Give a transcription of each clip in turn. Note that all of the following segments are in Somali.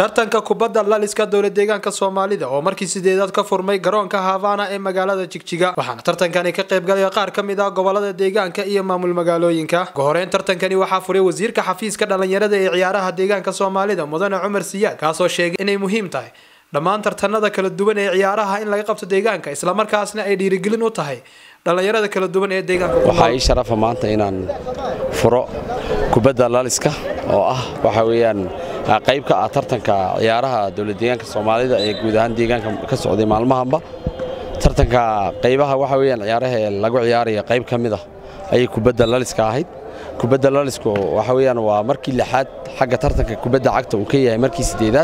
tartanka kubadda laliska dowla deegaanka soomaalida oo markii sideedaad ka furmay garoonka havana ee magaalada jigjiga waxaana tartankani ka qaybgalaya qaar ka mid ah gobolada deegaanka iyo maamul magaalooyinka gohoreyn tartankani waxaa furay wasiirka xafiiska dhalinyarada ee ciyaaraha deegaanka soomaalida mudane cumar siyaad kaasoo sheegay inay muhiim tahay dhammaan tartanada kala duwan ee ciyaaraha in laga qabto deegaanka islamarkaasna ay dhiirigelin u tahay dhalinyarada kala duwan ee deegaanka waxaa ii sharafa maanta inaan furo kubadda laliska oo ah waxa weeyaan qayb ka ah tartanka ciyaaraha dowlad deegaanka soomaalida ee guud ahaan deegaanka ka socday maalmahanba tartanka qaybaha waxa weeyaan ciyaaraha ee lagu ciyaaraya qayb ka mid ah ayay kubadda laliska ahayd kubadda lalisku waxa weeyaan waa markii lixaad xagga tartanka kubadda cagta uu ka yahay markii sideedaad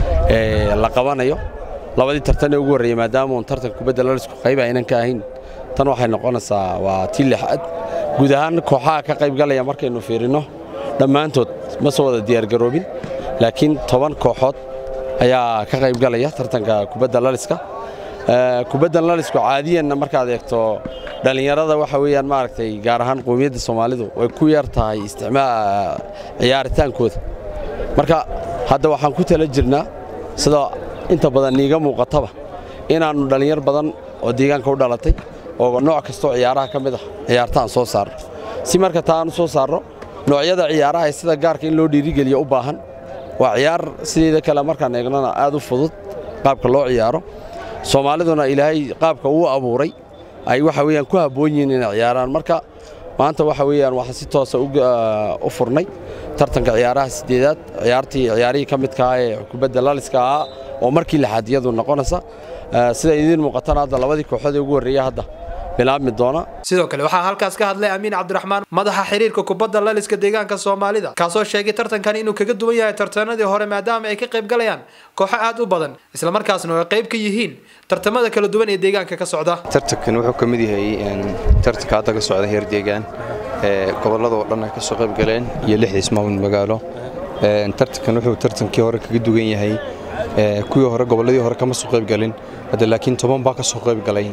ee la qabanayo labadii tartan ee ugu horreeyey maadaama uun tartanka kubadda lalisku qayb aynan ka ahayn tan waxay noqonaysaa waa tii lixaad guud ahaan kooxaha ka qaybgalaya markaynu fiirinno dhammaantood ma soo wada diyaargaroobin laakiin toban kooxood ayaa ka qaybgalaya tartanka kubadda laliska kubaddan lalisku caadiyanna markaad eegto dhallinyarada waxa weeyaan maaragtay gaar ahaan qowmiyadda soomaalidu way ku yar tahay isticmaal ciyaaritaankooda marka hadda waxaan ku tala jirnaa sida inta badan niiga muuqataba inaannu dhallinyar badan oo deegaanka u dhalatay oo nooc kastoo ciyaaraha ka mid ah ciyaartaan soo saarno si marka taa aan u soo saarno noocyada ciyaaraha ee sida gaarka in loo dhiirigeliyo u baahan waa ciyaar sideeda kale markaan eegnona aad u fudud qaabka loo ciyaaro soomaaliduna ilaahay qaabka uu abuuray ay waxa weeyaan ku habboon yihiin inay ciyaaraan marka maanta waxa weeyaan waxaan si toosa u furnay tartanka ciyaaraha sideedaad ciyaartii ciyaarihii ka midka ah ee kubadda laliska ahaa oo markii lixaad iyadu noqonaysa sida idiin muuqatana hadda labadii kooxood ee ugu horreeya hadda bilaabmi doona sidoo kale waxaa halkaas ka hadlay amiin cabdiraxmaan madaxa xiriirka kubadda laliska deegaanka soomaalida kaasoo sheegay tartankani inuu kaga duwan yahay tartanadii hore maadaama ay ka qayb galayaan kooxo aad u badan islamarkaasna ay qayb ka yihiin tartamada kala duwan ee deegaanka ka socda tartankan wuxuu ka mid yahay tartanka hadda ka socda heer deegaan ee gobolladoo dhan ay ka soo qayb galeen iyo lixdiis maamul magaalo tartankan wuxuu tartankii hore kaga duwan yahay kuwii hore gobolladii hore kama soo qayb galin hadda laakiin toban baa ka soo qayb galay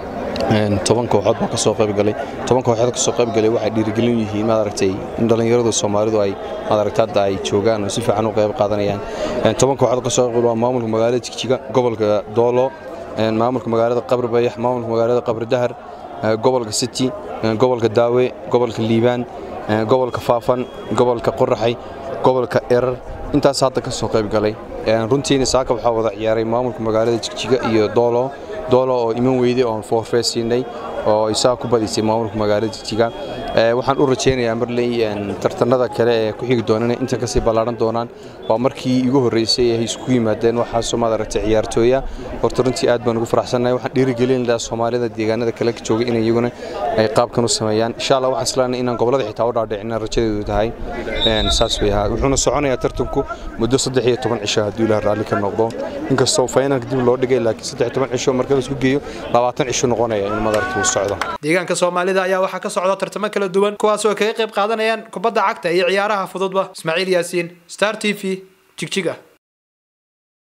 toban kooxood baa ka soo qaybgalay toban kooxood ka soo qaybgalay waxay dhiirigelin yihiin maad aragtay in dhallinyaradu soomaalidu ay maad aragtay hadda ay joogaan oo si fiican u qayb qaadanayaan toban kooxood ka soo qayb waa maamulka magaalada jigjiga gobolka doolo maamulka magaalada qabri bayax maamulka magaalada qabri dahar gobolka city gobolka daawe gobolka liibaan gobolka faafan gobolka qoraxay gobolka erar intaas hadda ka soo qaybgalay runtiina saaka waxaa wada ciyaaray maamulka magaalada jigjiga iyo doolo doolo oo iman weyday oon foorfee siinay oo isaga ku badisay maamulka magaalada jigjiga waxaan u rajaynayaa marley tartanada kale ee ku xigi doonana intan kasii ballaaran doonaan waa markii igu horreysay ay isku yimaadeen waxaasoo maad aragtay ciyaartooya horta runtii aad baan ugu faraxsannahay waxaan dhiirigelin lahaa soomaalida deegaanada kale ka jooga inay iyaguna ay qaabkan u sameeyaan insha allah waxaan islaanay inaan gobollada xitaa u dhaadhicina rajadeedu tahay saas way ahaa wuxuuna soconayaa tartanku muddo saddex iyo toban cisho hadduu ilaah raalli ka noqdo inkastoo faynalka dib loo dhigay laakiin saddex iyo toban cisho marka la isku geeyo labaatan cisho noqonaya in madaragta uu socdo deegaanka soomaalida ayaa waxaa ka socda tartamo kala duwan kuwaas oo kaga qayb qaadanayaan kubadda cagta iyo ciyaaraha fududba ismaaciil yaasiin star t v jigjiga